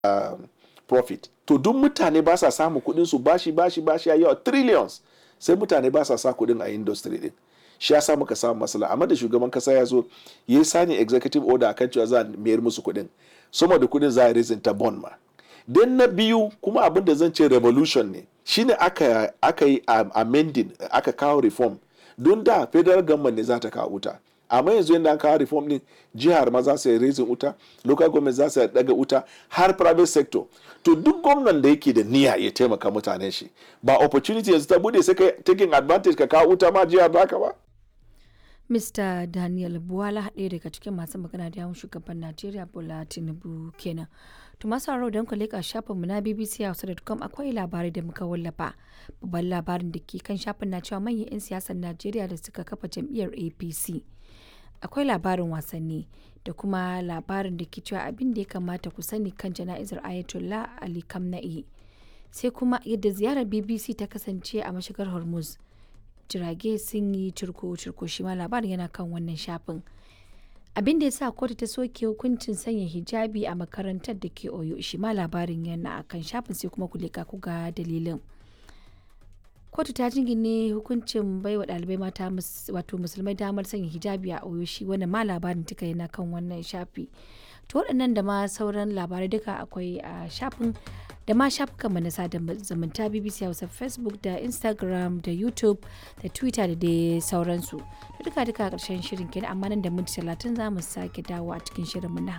uh, profit to duk mutane ba sa samu kuɗin su bashi bashi bashi ya yawa trillions sai mutane ba sa sa kuɗin a industry din shi ya sa muka samu matsala amma da shugaban kasa ya zo ya yi sani executive order akan cewa za a mayar musu kuɗin sama da kuɗin za a raising ta bond ma dan na biyu kuma abin da zan ce revolution ne shine aka aka yi amending aka kawo reform don da federal government ne za ta kawo wuta amma yanzu yadda an kawo reform din jihar ma za su yi raising wuta local government za su daga wuta har private sector to duk gwamnan da yake da niyya ya taimaka mutanen shi ba opportunity yanzu ta bude sai ka taking advantage ka kawo wuta ma jihar baka ba Mr. Daniel Buwala ɗaya daga cikin masu magana da yawon shugaban Najeriya Bola Tinubu kenan. To masu sauraro don ku leƙa shafinmu na BBC Hausa.com akwai labarai da muka wallafa. Babban labarin da ke kan shafin na cewa manyan 'yan siyasar Najeriya da suka kafa jam'iyyar APC. Akwai labarin wasanni da kuma labarin da ke cewa abin da ya kamata ku sani kan jana'izar Ayatollah Ali Kamna'i. Sai kuma yadda ziyarar BBC ta kasance a mashigar Hormuz. jirage sun yi cirko-cirko shi ma labarin yana kan wannan shafin abin da ya sa kotu ta soke hukuncin sanya hijabi a makarantar da ke oyo shi ma labarin yana a kan shafin sai kuma kulika ku ga dalilin kotu ta jingine hukuncin baiwa ɗalibai mata wato musulmai damar sanya hijabi a oyo shi wannan ma labarin duka yana kan wannan shafi to waɗannan da ma sauran labarai duka akwai a shafin da ma shafukanmu na sada zumunta bbc hausa facebook da instagram da youtube da twitter da dai sauransu da duka duka karshen shirin kenan amma nan da minti talatin za mu sake dawo a cikin shirinmu na